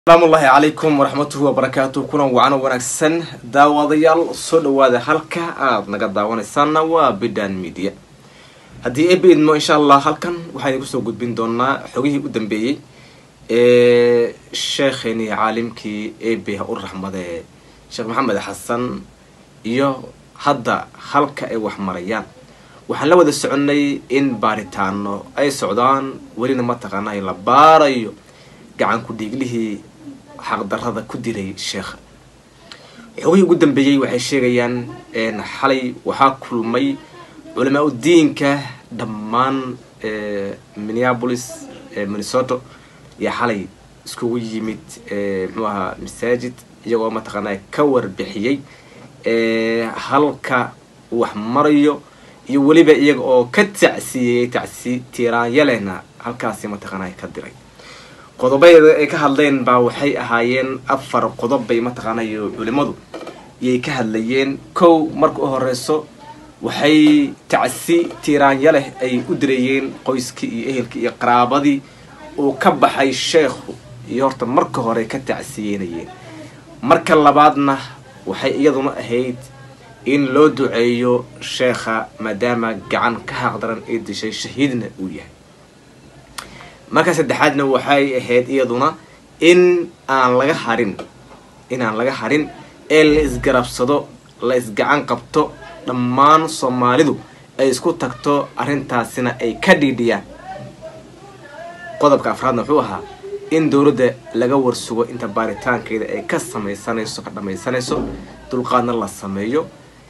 asalaamu ullaahi calaykum waraxmatuhi wabarakaatu kulan wacan wanaagsan daawadayaal soo dhawaada halka aada naga daawanaysaana waa bidan media haddii ebe idmo insha allah halkan waxaan igu soo gudbin doonaa xogihii u dambeeyey ee sheekheenii caalimkii ebe ha u raxmade sheekh maxamed xasan iyo hadda halka ay wax marayaan waxaan la wada soconay in baaritaano ay socdaan welina mataqaanaa la baarayo gacan ku dhiiglihii xaqdarada ku dilay sheekha xogihii ugu dambeeyey waxay sheegayaan xalay waxaa kulmay culamaa udiinka dhammaan minneapolis minnesota iyo xalay iskugu yimid muxuu ahaa masaajid iyagoo mataqaanaa ka warbixiyey halka wax marayo iyo weliba iyaga oo ka tacsiiyey tacsi tiiraanyalena halkaasi mataqaanaa ka diray qodobayada ay ka hadleen baa waxay ahaayeen afar qodob bay mataqaanayo culimadu iyay ka hadlayeen kow marka u horeyso waxay tacsi tiiraanya leh ay u direeyeen qoyskii iyo ehelkii iyo qaraabadii uu ka baxay sheekhu iyo horta marka hore ka tacsiyeynayeen marka labaadna waxay iyaduna ahayd in loo duceeyo sheekha maadaama gacan ka xaqdaran ay dishay shahiidna uu yahay marka saddexaadna waxay ahayd iyaduna in aan laga harin inaan laga harin ee la isgarabsado la isgacan qabto dhammaan soomaalidu ay isku tagto arrintaasina ay ka dhiidhiyaan qodobka afraadna wuxuu ahaa in dowladda laga warsugo inta baaritaankeeda ay ka samaysanayso ka dhamaysanayso dulqaadna la sameeyo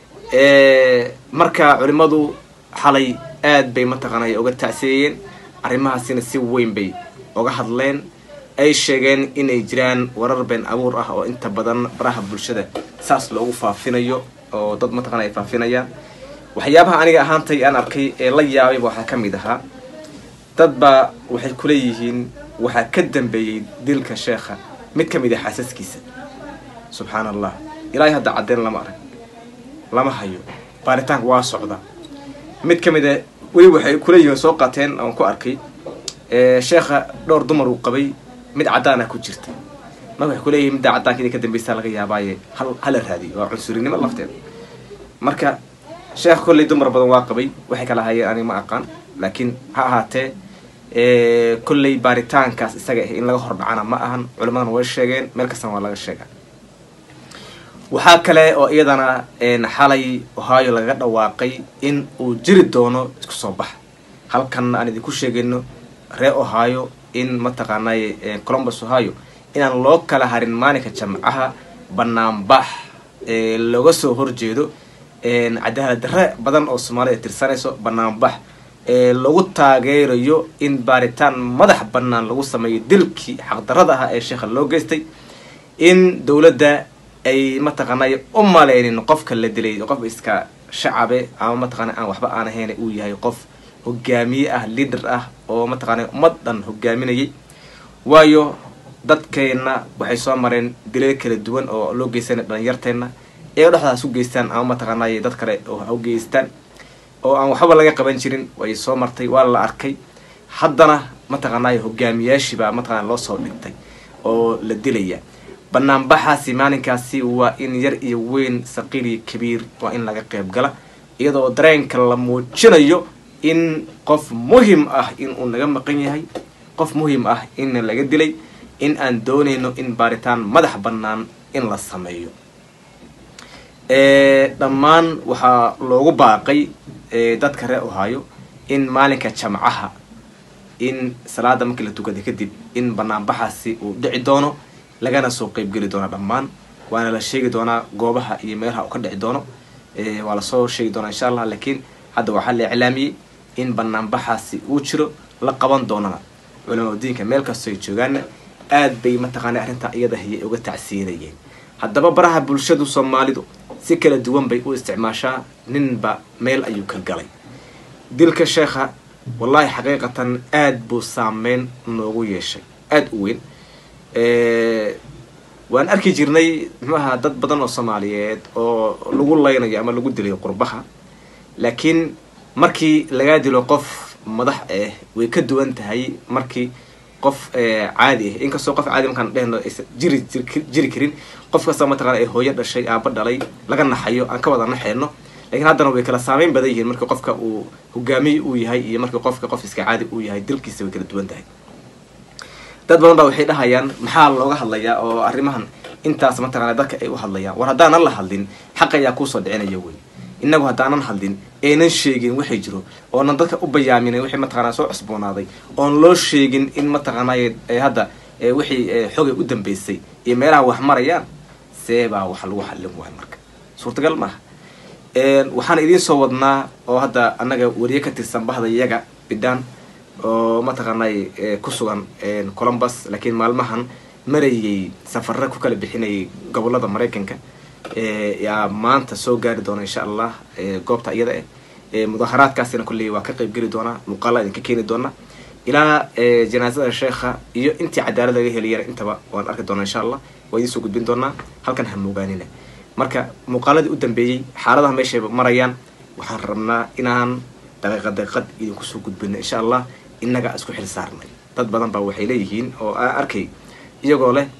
marka culimadu xalay aad bay mataqaanay uga tacsiyeeyeen arrimahaasina si weyn bay uga hadleen ay sheegeen inay jiraan warar been abuur ah oo inta badan baraha bulshada saas loogu faafinayo oo dad mataqana ay faafinayaan waxyaabaha aniga ahaantay aan arkay ee la yaabayba waxaa ka mid ahaa dad baa waxay kuleeyihiin waxaa ka dambeeyey dilka sheekha mid ka mid ah xaasaskiisa subxaan allah ilaahay hadda caddeen lama arag lama hayo baaritaanka waa socda mid ka mid a weli waxay kuleeyihiin soo qaateen oon ku arkay sheekha dhowr dumar uu qabay mid caddaana ku jirta marka waxay kuleeyihin middaa caddaanka inay ka dambeysaa laga yaabaaye hal hala raadiyo waa cunsurinimo lafteeda marka sheekha kolley dumar badan waa qabay waxay kala hayeen aniga ma aqaan laakiin ha ahaatee kolley baaritaankaas isaga ah in laga hordhacana ma ahan culimadana way sheegeen meel kastana waa laga sheega waxaa kale oo iyadana xalay ohio lagaga dhawaaqay in uu jiri doono isku soo bax halkanna aan idinku sheegayno ree ohio in mataqaanay colombus ohio inaan loo kala harin maalinka jamcaha banaanbax looga soo horjeedo cadaalad darre badan oo soomaalida ay tirsanayso banaanbax lagu taageerayo in baaritaan madax banaan lagu sameeyo dilkii xaqdarada ah ee sheekha loo geystay in dowladda ay mataqaanay u maleynin qofka la dilay qof iska shacabe ama mataqaana aan waxba aan ahayn uu yahay qof hogaamiye ah leader ah oo mataqaana ummad dhan hogaaminayay waayo dadkeenna waxay soo mareen dilal kala duwan oo loo geysana dhalinyarteenna iyaga dhexdaas u geystaan ama mataqaanay dad kale oo ha u geystaan oo aan waxba laga qaban jirin way soo martay waa la arkay haddana mataqaanay hogaamiyaashiibaa mataqana loo soo dhigtay oo la dilaya banaanbaxaasi maalinkaasi waa in yar iyo weyn saqiir iyo kabiir waa in laga qeyb gala iyadoo dareenka la muujinayo in qof muhim ah in uu naga maqan yahay qof muhim ah in laga dilay in aan doonayno in baaritaan madax bannaan in la sameeyo dhammaan waxaa loogu baaqay dadka ree ohaayo in maalinka jamcaha in salaada markii la tukaday kadib in banaanbaxaasi uu dhici doono lagana soo qeybgeli doona dhammaan waana la sheegi doonaa goobaha iyo meelaha uu ka dhici doono waa lasoo sheegi doonaa insha allah laakiin hadda waxaa la iclaamiyey in banaanbaxaasi uu jiro la qaban doonana culamaa diinka meel kastoo ay joogaana aad bay mataqaana arrintaa iyada hayay uga tacsiinayeen haddaba baraha bulshadu soomaalidu si kala duwan bay u isticmaashaa ninba meel ayuu ka galay dilka sheekha wallaahi xaqiiqatan aad buu saameyn noogu yeeshay aada u weyn waan arki jirnay muxuaha dad badan oo soomaaliyeed oo lagu laynayo ama lagu dilayo qurbaha laakiin markii lagaa dilo qof madax ah way ka duwan tahay markii qof caadi ah inkastoo qof caadi markaan dhehno aysan jiri jiri karin qof kasta mataqana ay hooyo dhashay aaba dhalay laga naxayo aan ka wada naxeyno lakiin haddana way kala saameyn badan yihiin marka qofka uu hogaamiye uu yahay iyo marka qofka qof iska caadi uu yahay dilkiisa way kala duwan tahay dad badan baa waxay dhahayaan maxaa looga hadlayaa oo arrimahan intaas mataqana dadka ay u hadlayaan war haddaanan la hadlin xaq ayaa kuusoo dhicinaya wey inagu haddaanan hadlin aynan sheegin waxay jiro oonan dadka u bayaaminay wixii mataqana soo cusboonaaday oon loo sheegin in mataqaanay hadda wixii xogay u dambeysay iyo meelaha wax marayaan see baa wax lagu xallin waay marka suurtagal maaha waxaan idiin soo wadnaa oo hadda annaga weriye ka tirsan bahda iyaga bidhaan oo mataqaanay ku sugan columbus laakiin maalmahan marayay safara ku kala bixinayay gobolada maraykanka yaa maanta soo gaari doona insha allah goobta iyada eh mudaharaadkaasina kolley waa ka qayb geli doonaa muuqaala idinka keeni doona ilaa janaasada sheekha iyo intii cadaalad laga heliyana intaba waan arki doonaa insha allah waa idiin soo gudbin doonaa halkan ha moogaanina marka muuqaaladii u dambeeyey xaaladaha meeshay marayaan waxaan rabnaa inaan daqiiqad daqiiqad idinku soo gudbino insha allah innaga isku xil saarnay dad badan baa waxay leeyihiin oo aan arkay iyagoo leh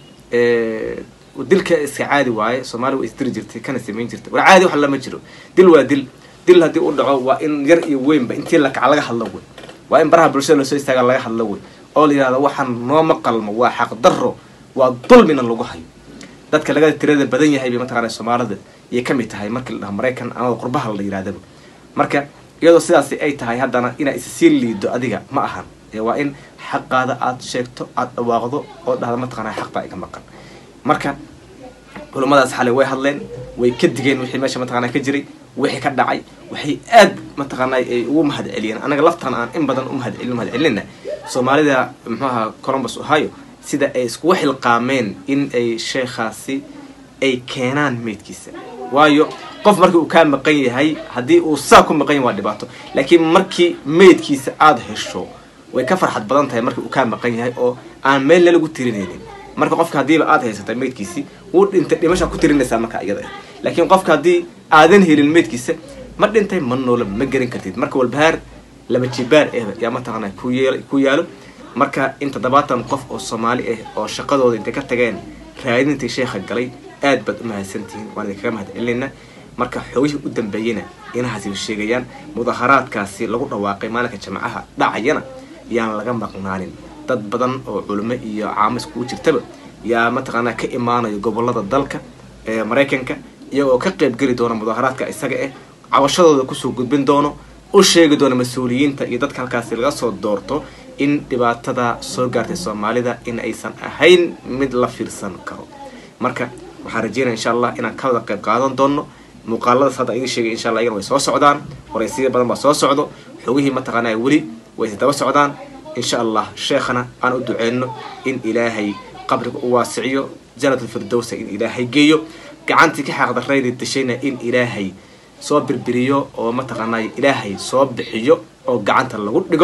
dilka iska caadi waaye soomaali waa isdiri jirtay kana samayn jirtay war caadi wax lama jiro dil waa dil dil haddii u dhaco waa in yar iyo weynba intii lakaca laga hadlo wey waa in baraha bulshada lasoo istaaga laga hadlo wey oo la yihahdo waxaan nooma qalmo waa xaq daro waa dulmina lagu hayo dadka laga tirada badan yahay bay mataqana soomaalida iyay kamid tahay markii la dhaho maraykan ama qurbaha la yirahdaba marka iyadoo sidaasi ay tahay haddana inaa issii liido adiga ma ahan waa in xaqaada aad sheegto aada dhawaaqdo oo dhahda mataqana xaq baa iga maqan marka culummadaas xalay way hadleen way ka digeen wixii meesha mataqana ka jiray wixii ka dhacay waxay aad mataqaana ay ugu mahad celiyeen anaga laftan aan in badan umahad celin mahad celinna soomaalida muxuaha columbus ohio sida ay iskugu xilqaameen in ay sheekhaasi ay keenaan meydkiisa waayo qof markii uu kaa maqan yahay haddii uu saa ku maqan yahay waa dhibaato laakiin markii meydkiisa aada hesho way ka farxad badan tahay markii uu kaa maqan yahay oo aan meel lalagu tirinaynin marka qofka haddiiba aada haysata meydkiisi wuu dhintay dhimashaa ku tirinaysaa marka iyada laakiin qofka haddii aadan helin meydkiisa ma dhintay ma noola ma gerin kartid marka walbahaar laba jibaar eh yaa mataqaana ku yeel ku yaalo marka in toddobaatan qof oo soomaali ah oo shaqadooda intay ka tageen raadintii sheekha galay aad baad u mahadsantihiin waan idinkaga mahad celinayna marka xoogihii u dambeeyena inahaasi sheegayaan mudaharaadkaasi lagu dhawaaqay maalinka jamacaha dhacayana yaan laga maqnaanin dad badan oo culimo iyo caamis kugu jirtaba yaa mataqaanaa ka imaanayo gobolada dalka ee maraykanka iyagoo ka qayb geli doona mudaharaadka isaga ah cabashadooda kusoo gudbin doono u sheegi doona mas-uuliyiinta iyo dadka halkaasi laga soo doorto in dhibaatada soo gaartay soomaalida in aysan ahayn mid la fiirsan karo marka waxaan rajeynaya insha allah inaan ka wada qayb qaadan doono muuqaaladaas hadda idin sheegay insha allah iyana way soo socdaan waraysiya badan baa soo socdo xogihii mataqaanaa weli way daba socdaan insha allah sheekhana aan u duceyno in ilaahay qabriga u waasiciyo janatulfirdowsa in ilaahay geeyo gacantii ka xaaqdarayda dashayna in ilaahay soo birbiriyo oo mataqaanay ilaahay soo bixiyo oo gacanta lagu dhigo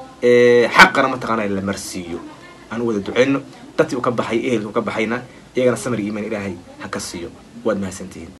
xaqana mataqaanay la marsiiyo aan u wada duceyno dadkii u ka baxay ehelka u ka baxayna iyagana samir iimaan ilaahay ha ka siiyo waad mahadsantihiin